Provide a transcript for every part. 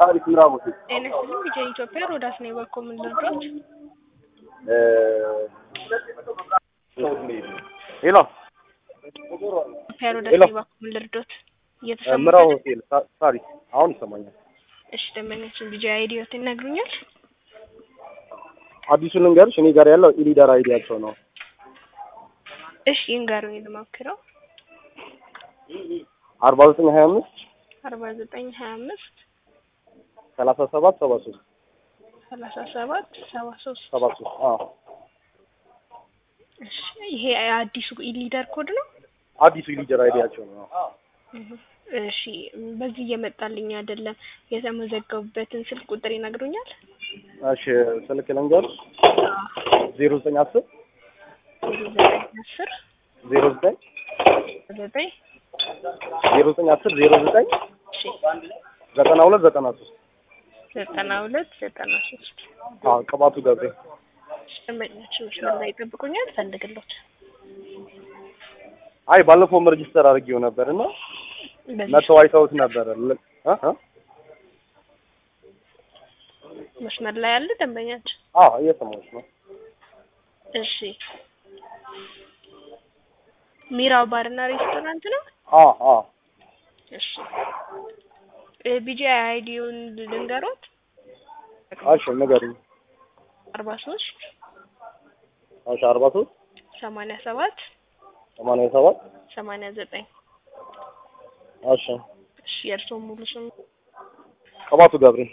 ታሪክ ምዕራብ ሆቴል ጤና ይስጥልኝ ቢጃ ኢትዮጵያ ሮዳስ ነው የበኮ ምን ልርዳዎት? ሄሎ ኢትዮጵያ ሮዳስ ሄሎ። ነው የበኮ ምን ልርዳዎት? እየተሰማ ምዕራብ ሆቴል ታ- ታሪክ አሁን ይሰማኛል። እሺ ደንበኛችን ቢጃ አይዲዮት ይነግሩኛል? አዲሱን ልንገርሽ፣ እኔ ጋር ያለው ኢሊደር አይዲያቸው ነው። እሺ ይንገሩኝ ልሞክረው። አርባ ዘጠኝ ሀያ አምስት አርባ ዘጠኝ ሀያ አምስት ሰላሳ ሰባት ሰባ ሶስት ሰላሳ ሰባት ሰባ ሶስት ሰባ ሶስት አዎ እሺ ይሄ አዲሱ ኢሊደር ኮድ ነው? አዲሱ ኢሊደር አይዲያቸው ነው። እህ፣ እሺ በዚህ እየመጣልኝ አይደለም። የተመዘገቡበትን ስልክ ቁጥር ይነግሩኛል? እሺ ስልክ ልንገርሽ፣ ዜሮ ዘጠኝ አስር ዜሮ ዘጠኝ አስር ዜሮ ዘጠኝ ዘጠኝ ዜሮ ዘጠኝ አስር ዜሮ ዘጠኝ እሺ ዘጠና ሁለት ዘጠና ሶስት ዘጠና ሁለት ዘጠና ሶስት አዎ ቅባቱ ገብሬ ደንበኛችን መስመር ላይ ይጠብቁኛል። ፈልግሎት አይ ባለፈውም ሬጂስተር አድርጌው ነበር እና በዚህ መተው አይተውት ነበር ል- እ እ መስመር ላይ ያለ ደንበኛችን አዎ እየሰማሁሽ ነው። እሺ ሚራው ባርና ሬስቶራንት ነው። አዎ አዎ እሺ ቢጂ አይዲውን ልንገሮት እሺ ንገሪኝ። አርባ ሶስት እሺ አርባ ሶስት ሰማንያ ሰባት ሰማንያ ሰባት ሰማንያ ዘጠኝ እሺ እሺ የእርስዎ ሙሉ ስም ቅባቱ ገብሬ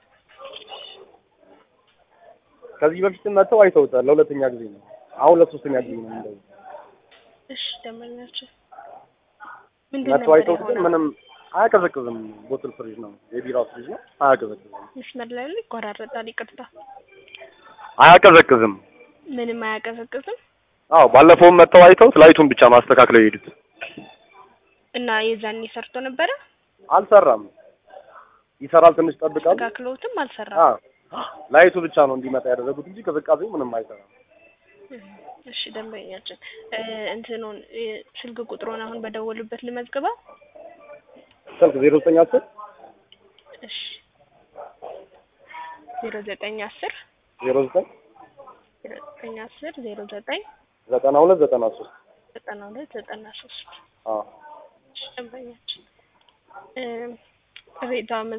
ከዚህ በፊትም መተው አይተውታል። ለሁለተኛ ጊዜ ነው። አሁን ለሶስተኛ ጊዜ ነው እንደዚህ እሺ ደንበኛችን ምንድን መተው ነበር አይተውት ግን የሆነው? ምንም አያቀዘቅዝም። ቦትል ፍሪጅ ነው የቢራ ፍሪጅ ነው። አያቀዘቅዝም መስመር ላይ ያለ ይቆራረጣል። ይቅርታ አያቀዘቅዝም። ምንም አያቀዘቅዝም አዎ ባለፈውም መተው አይተውት ላይቱን ብቻ ማስተካክለው የሄዱት እና የዛኔ ሰርቶ ነበረ አልሰራም። ይሰራል ትንሽ ጠብቃል። አስተካክለውትም አልሰራም። አዎ ላይቱ ብቻ ነው እንዲመጣ ያደረጉት እንጂ ቅዝቃዜው ምንም አይሰራም። እሺ ደንበኛችን እ እንትኑን እ ስልክ ቁጥሩን አሁን በደወሉበት ልመዝግበው። ስልክ ዜሮ ዘጠኝ አስር እሺ ዜሮ ዘጠኝ አስር ዜሮ ዘጠኝ ዜሮ ዘጠኝ አስር ዜሮ ዘጠኝ ዘጠና ሁለት ዘጠና ሶስት ዘጠና ሁለት ዘጠና ሶስት አዎ እሺ ደንበኛችን እ ቅሬታ